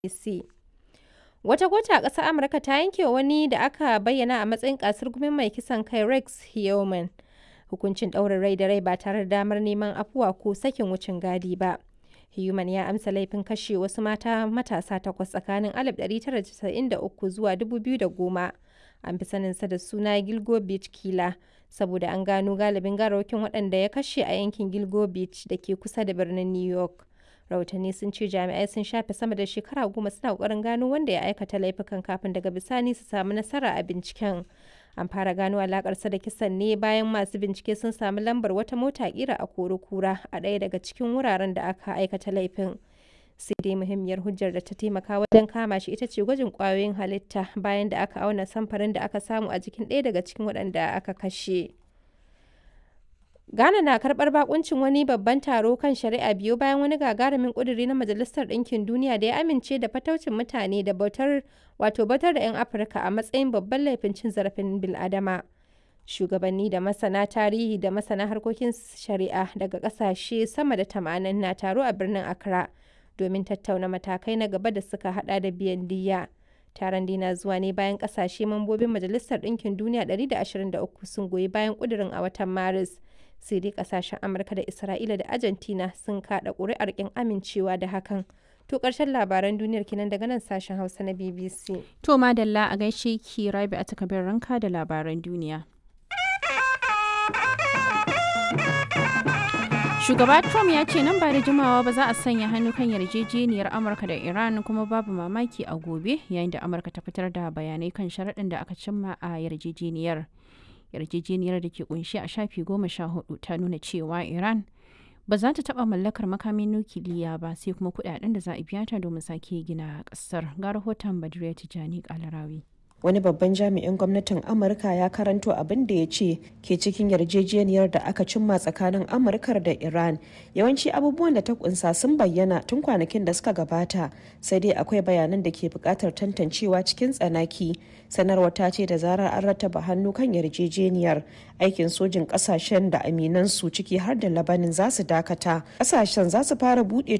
BBC. Wata kotu a ƙasar Amurka ta yanke wa wani da aka bayyana a matsayin ƙasurgumin mai kisan kai Rex Heaman hukuncin ɗaurin rai da rai ba tare da damar neman afuwa ko sakin wucin gadi ba. Heaman ya amsa laifin kashe wasu mata matasa takwas tsakanin 1993 zuwa 2010. An fi saninsa da suna Gilgo Beach Killer saboda an gano galibin gawarwakin waɗanda ya kashe a yankin Gilgo Beach da ke kusa da birnin New York. Rahotanni sun ce jami'ai sun shafe sama da shekara goma suna ƙoƙarin gano wanda ya aikata laifukan kafin daga bisani su samu nasara a binciken. An fara gano alakarsa da kisan ne bayan masu bincike sun sami lambar wata mota kira a kura a ɗaya daga cikin wuraren da aka aikata laifin. Sai dai muhimmiyar hujjar da ta taimaka wajen kama shi ita ce gwajin ƙwayoyin halitta bayan da aka auna samfarin da aka samu a jikin ɗaya daga cikin waɗanda aka kashe. Ghana na karɓar bakuncin wani babban taro kan shari'a biyu bayan wani gagarumin ƙuduri na Majalisar Ɗinkin Duniya da ya amince da fataucin mutane da bautar wato bautar da 'yan Afirka a matsayin babban laifin cin zarafin bil'adama. Shugabanni da masana tarihi da masana harkokin shari'a daga ƙasashe sama da tamanin na taro a birnin Accra domin tattauna matakai na gaba da suka hada da biyan diyya. Taron dina zuwa ne bayan ƙasashe mambobin Majalisar Ɗinkin Duniya 123 sun goyi bayan ƙudurin a watan Maris. sai dai kasashen amurka da isra'ila da argentina sun kada ƙuri'ar kin amincewa da hakan to ƙarshen labaran duniyar kinan daga nan sashen hausa na bbc To madalla a gaishe ki rabi a takabin ranka da labaran duniya. Shugaba Trump ya ce nan ba da jimawa ba za a sanya hannu kan yarjejeniyar Amurka da Iran kuma babu mamaki a gobe yayin da Amurka ta fitar da bayanai kan sharaɗin da aka cimma a yarjejeniyar. yarjejeniyar da ke kunshi a shafi goma sha hudu ta nuna cewa iran ba za ta taba mallakar makamin nukiliya ba sai kuma kudaden da za a biya ta domin sake gina kasar ga rahoton badriya tijani kalarawi wani babban jami'in gwamnatin amurka ya karanto abin da ya ce ke cikin yarjejeniyar da aka cimma tsakanin amurkar da iran yawanci abubuwan da ta kunsa sun bayyana tun kwanakin da suka gabata sai dai akwai bayanan da ke bukatar tantancewa cikin tsanaki sanarwa ta ce da zarar an rattaba hannu kan yarjejeniyar aikin sojin kasashen da aminansu ciki har da labanin za su dakata kasashen za su fara buɗe